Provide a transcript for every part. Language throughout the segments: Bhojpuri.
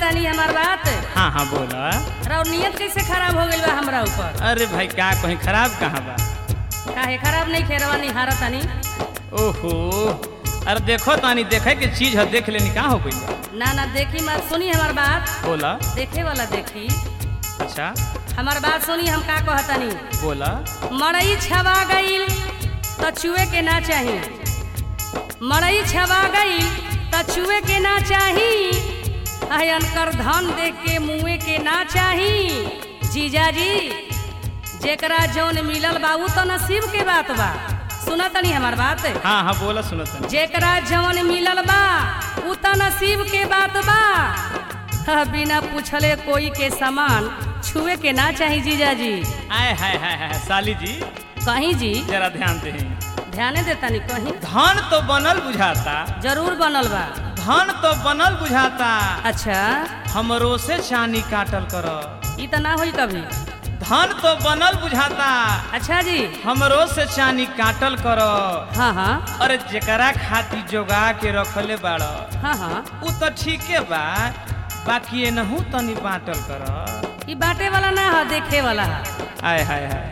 तानी हमार बात हाँ हाँ बोला और नियत कैसे खराब हो गइल बा हमरा ऊपर अरे भाई का कहीं खराब कहाँ बा काहे खराब नहीं खेरवा नहीं हारा तानी ओहो अरे देखो तानी देखे के चीज है देख लेनी का हो गई बा ना ना देखी मत सुनी हमार बात बोला देखे वाला देखी अच्छा हमार बात सुनी हम का कहतानी बोला मड़ई छवा गईल त चुए के ना चाही मड़ई छवा गईल त चुए के ना चाही अयन कर धन देख के मुए के ना चाही जीजाजी जेकरा जौन मिलल बा उ तो नसीब के बात बा सुना तनी हमार बात हाँ हाँ बोला सुनो तानी जेकरा जौन मिलल बा उ तो नसीब के बात बा ह, बिना पूछले कोई के सामान छुए के ना चाही जीजाजी आय हाय हाय हाय साली जी कहीं जी जरा ध्यान दे ध्याने देता नहीं कहीं धन तो बनल बुझाता जरूर बनल बा धन तो बनल बुझाता अच्छा हमरो से चानी काटल कर ई तो ना होई कभी धन तो बनल बुझाता अच्छा जी हमरो से चानी काटल कर हाँ हाँ अरे जेकरा खातिर जोगा के रखले बाड़ हाँ हाँ उ तो ठीके बा बाकी एनहू तनी बाटल कर ई बाटे वाला ना है देखे वाला है आय हाय हाय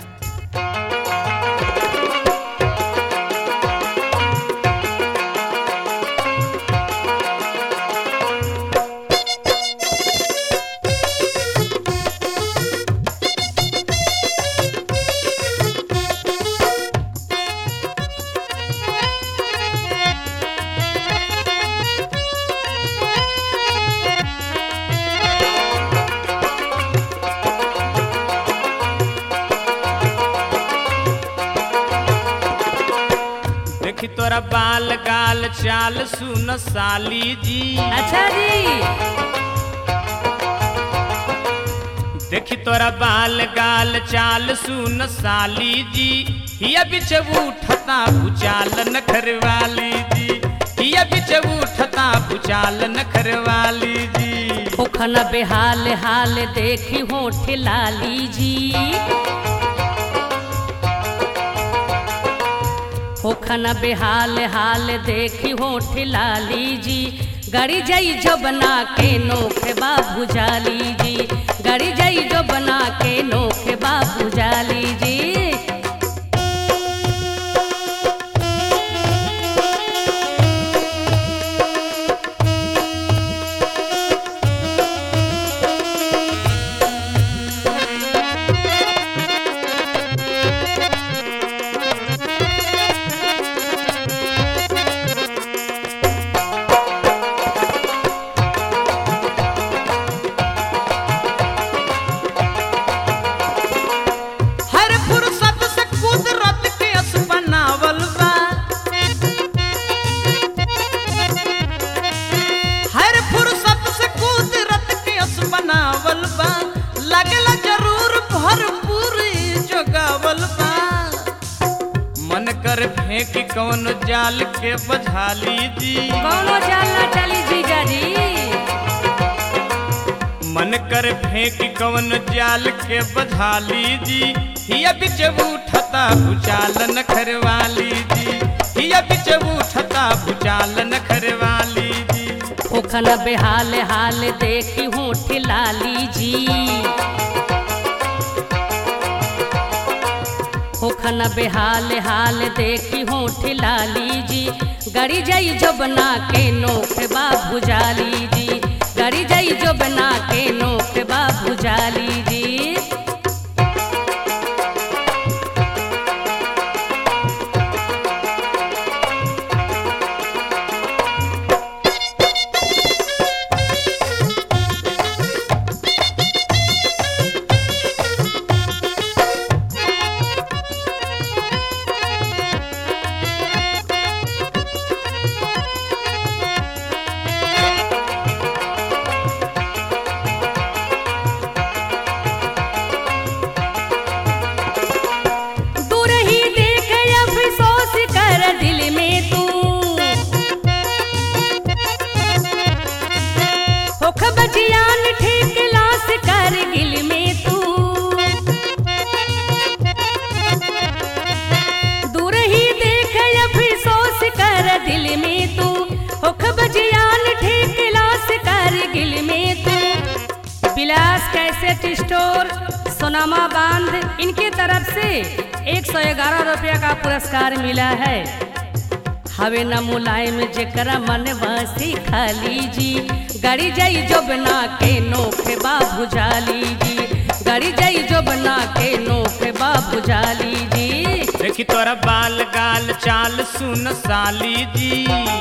देखी तोरा बाल गाल चाल सुन साली जी अच्छा जी देखी तोरा बाल गाल चाल सुन साली जी हिया बिच उठता भुचाल नखरवाली जी हिया बिच उठता भुचाल नखरवाली जी ओखन बेहाल हाल देखी होठ लाली जी ओखन बेहाल हाल देखी होठ लाली जी गड़ी जाई जो बना के नोखे बाबू जाली जी गड़ी जाई जो बना के नोखे बाबू जाली जी हर फुर्सत से कुदरत के अस बनावल बा हर फुर्सत से कुदरत के अस बनावल बा लगला जरूर भरपूर जोगावल बा मन कर फेंक कौन जाल के बझाली जी कौनो चाल ना चली जीजा जी मन कर फेंक कौन जाल के बझाली जी हिया बिच उठता भुचाल नखरवाली जी हिया बिच उठता भुचाल नखरवाली जी ओखन बेहाल हाल देखी होठ लाली जी ओखन बेहाल हाल देखी होठ लाली जी गड़ी जाई जो बना के नोख बाबू जाली जी गड़ी जाई जो बना के नोख बाबू जाली जी कैसेट स्टोर सोनामा बांध इनके तरफ से एक सौ ग्यारह रुपया का पुरस्कार मिला है हवे न मुलायम जेकरा मन बसी खाली जी गाड़ी जाई जो बना के नोखे बाबू जाली जी गाड़ी जाई जो बना के नोखे बाबू जाली जी देखी तोरा बाल गाल चाल सुन साली जी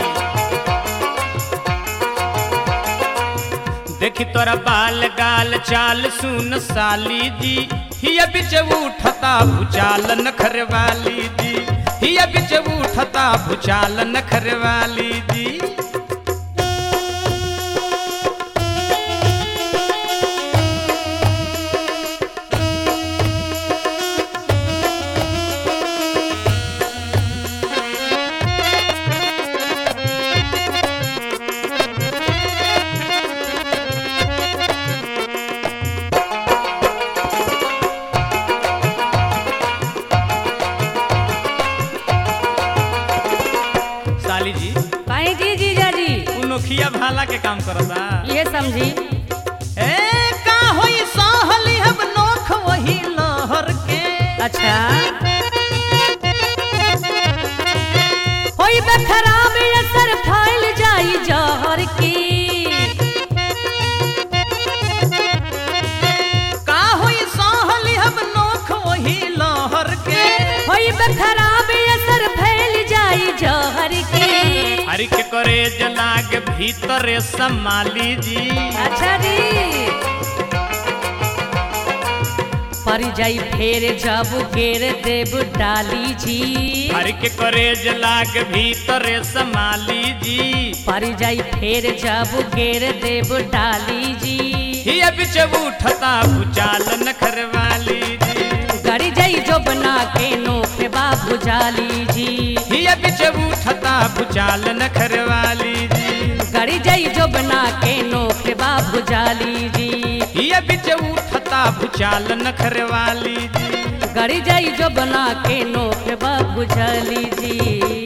देखी तोरा बाल गाल चाल सुन साली जी हिया बिच उठता भुचाल नखर वाली जी हिया बिच उठता भुचाल नखर वाली जी साली जी पाई जी जीजा जी उनोखिया भाला के काम करता ये समझी ए का होई सहली हम नोख वही लहर के अच्छा होई बे खराब असर फैल जाई जहर की का होई सहली हम नोख वही लहर के होई बे खराब असर फैल जाई जहर की हरि के करे जलाग भीतर संभाली जी अच्छा जी पर जाई फेर जब गेर देव डाली जी हरि के करे जलाग भीतर संभाली जी पर जाई फेर जब गेर देव डाली जी हिया बिच उठता भुचाल नखर वाली जी गड़ी जाई जो बना के नोखे बाबू जाली जी हिया बिच उठता भुचाल नखर वाली जी गड़ी जाई जो बना के नोखे बाबू जाली जी हिया बिच उठता भुचाल नखर वाली जी गड़ी जाई जो बना के नोखे बाबू जाली जी